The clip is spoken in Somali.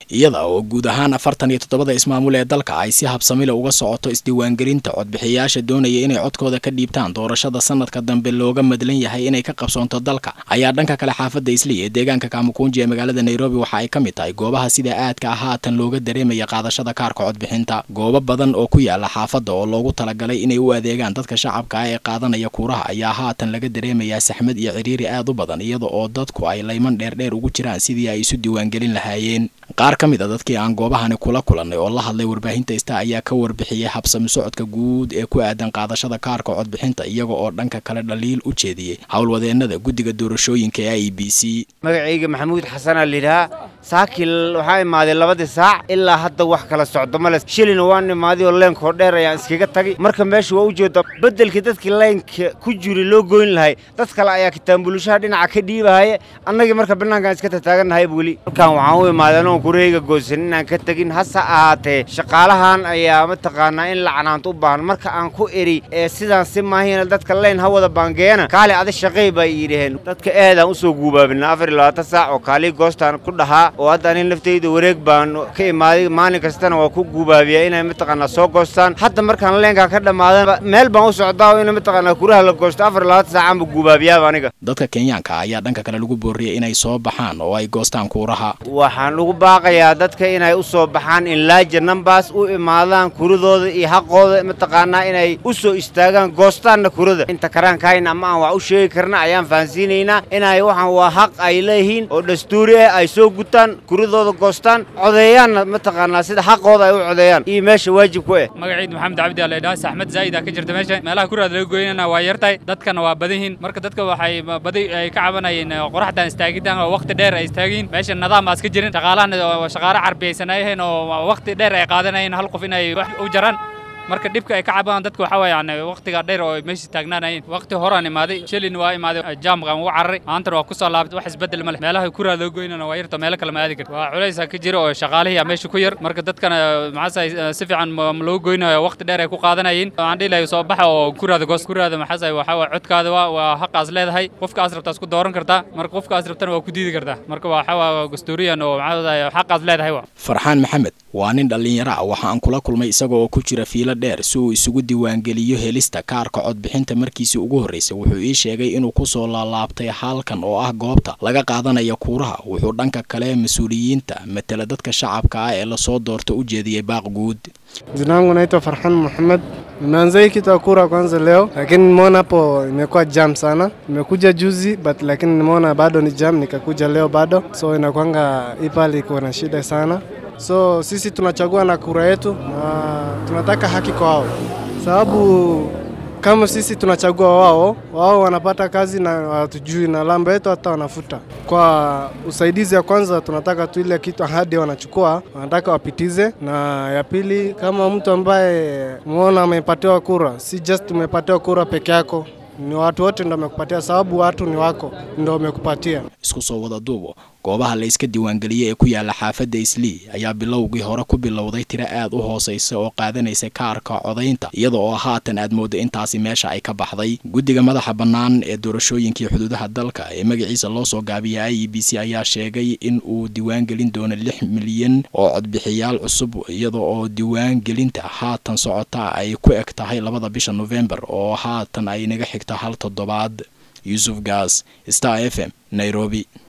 iyada oo guud ahaan afartan iyo toddobada ismaamul ee dalka ay si habsamile uga socoto isdiiwaangelinta codbixiyayaasha doonaya inay codkooda ka dhiibtaan doorashada sanadka dambe looga madlan yahay inay ka qabsoonto dalka ayaa dhanka kale xaafadda islii ee deegaanka kaamukunji ee magaalada nairobi waxa ay ka mid tahay goobaha sida aadka ah haatan looga dareemaya qaadashada kaarka codbixinta goobo badan oo ku yaala xaafadda oo loogu talagalay inay u adeegaan dadka shacabka ah ee qaadanaya kuuraha ayaa haatan laga dareemayaa saxmad iyo ciriiri aad u badan iyada oo dadku ay layman dheerdheer ugu jiraan sidii ay isu diiwaangelin lahaayeen qaar ka mid a dadkii aan goobahani kula kulannay oo la hadlay warbaahinta ista ayaa ka warbixiyey habsami socodka guud ee ku aadan qaadashada kaarka codbixinta iyaga oo dhanka kale dhaliil u jeediyey howlwadeenada guddiga doorashooyinka ee i b c magacayga maxamuud xasanaa layidhahaa saakil waxaa imaaday labadii saac ilaa hadda wax kala socdo male shilina waan imaaday oo leenkoo dheer ayaan iskaga tagay marka meesha waa u jeeda beddelkii dadkii leynka ku jiri loo goyn lahay dad kale ayaa kitaanbulishaha dhinaca ka dhiibahaye annagii marka bannaankaan iska tataagannahay weli halkaan waxaan u imaaday anoon kureyga goosan inaan ka tegin hase ahaatee shaqaalahan ayaa mataqaanaa in lacnaanta u baahan marka aan ku eri ee sidaan si maahina dadka leyn ha wada baangeeyana kaali adi shaqay bay yidhaheen dadka eedaan usoo guubaabina afar iyo labaatan saac oo kaalii goostaan ku dhahaa oo hadda ani naftayda wareeg baan ka imaaday maalin kastana waa ku guubaabiyaa inay mataqaanaa soo goostaan hadda markaan leenkaa ka dhammaadan meel baan u socdaa oo ina mataqaanaa kuraha la goosto afar iyo labaatan saacaanba guubaabiyaaba aniga dadka kenyaanka ayaa dhanka kale lagu booriyey inay soo baxaan oo ay goostaan kuuraha waxaan ugu baaqayaa dadka inay u soo baxaan in laaja numbers u imaadaan kuradooda iyo xaqooda mataqaanaa inay u soo istaagaan goostaanna kurada inta karaankahayna ama aan wax u sheegi karna ayaan fahansiinaynaa inay waxaan waa xaq ay leeyihiin oo dastuuri ah ay soo gutaan kuradooda goostaan codeeyaanna mataqaanaa sida xaqooda ay u codeeyaan iyo meesha waajib ku eh magaciid maxamed cabdi alaydhaa saxmad zaa'ida ka jirta meesha meelaha kuraad laga goynana waa yartahay dadkana waa badanyihiin marka dadka waxay badi ay ka cabanayeen qoraxdan istaagitaan oo waqti dheer ay istaagiin meesha nidaam aas ka jirin shaqaalahana shaqaale carbiyaysanayeen oo waqti dheer ay qaadanayeen hal qof inay wax u jaraan marka dhibka ay ka cabaan dadka waxaa weeye yani waqtiga dheer oo meesha taagnaanayeen waqti horaan imaaday shalin waa imaaday jaamqan ugu cararay maantana waa ku soo laabtay wax isbeddel ma leh meelaha kuraa loo goynana waa yarto meelo kale ma aadi karta waa culaysa ka jira oo shaqaalihii meesha ku yar marka dadkana maxaasay si fiican loo goynayo waqti dheer ay ku qaadanayeen waxaan dhihi lahay soo baxa oo kuraada goos kuraada maxaasay waxaa waa codkaada waa waa xaqaas leedahay qofkaas rabtaas ku dooran kartaa marka qofkaas rabtana waa ku diidi kartaa marka waxaa waa dastuuriyan oo maxaasay xaqaas leedahay waa farxaan maxamed waa nin dhallinyaro ah waxa aan kula kulmay isaga oo ku jira fiilo dheer si uu isugu diiwaangeliyo helista kaarka codbixinta markiisii ugu horreysay wuxuu ii sheegay inuu ku soo laalaabtay halkan oo ah goobta laga qaadanaya kuuraha wuxuu dhanka kale mas-uuliyiinta matela dadka shacabka ah ee lasoo doorto u jeediyey baaq guud Jina langu naitwa Farhan Muhammad. Nimeanza hii kitu ya kura kwanza leo, lakini nimeona hapo imekuwa jam sana. Nimekuja juzi but lakini nimeona bado ni jam, nikakuja leo bado, so inakwanga hii pale iko na shida sana. So sisi tunachagua na kura yetu na tunataka haki kwa wao, sababu kama sisi tunachagua wao, wao wanapata kazi na watujui na lamba yetu hata wanafuta. Kwa usaidizi ya kwanza, tunataka tu ile kitu ahadi wanachukua, wanataka wapitize, na ya pili, kama mtu ambaye umeona amepatiwa kura, si just umepatiwa kura peke yako, ni watu wote ndo wamekupatia, sababu watu ni wako ndo wamekupatia. isku soo wada duubo goobaha la iska diiwaangeliyey ee ku yaala xaafadda islii ayaa bilowgii hore ku bilowday tiro aad u hoosaysa oo qaadanaysa kaarka codaynta iyada oo haatan aad moodda intaasi meesha ay ka baxday guddiga madaxa bannaan ee doorashooyinkii xuduudaha dalka ee magaciisa loo soo gaabiyay i e b c ayaa sheegay in uu diiwaangelin doono lix milyan oo codbixiyaal cusub iyada oo diiwaangelinta haatan socota ay ku eg tahay labada bisha nofembar oo haatan ay naga xigta hal toddobaad yuusuf gaas star f m nairobi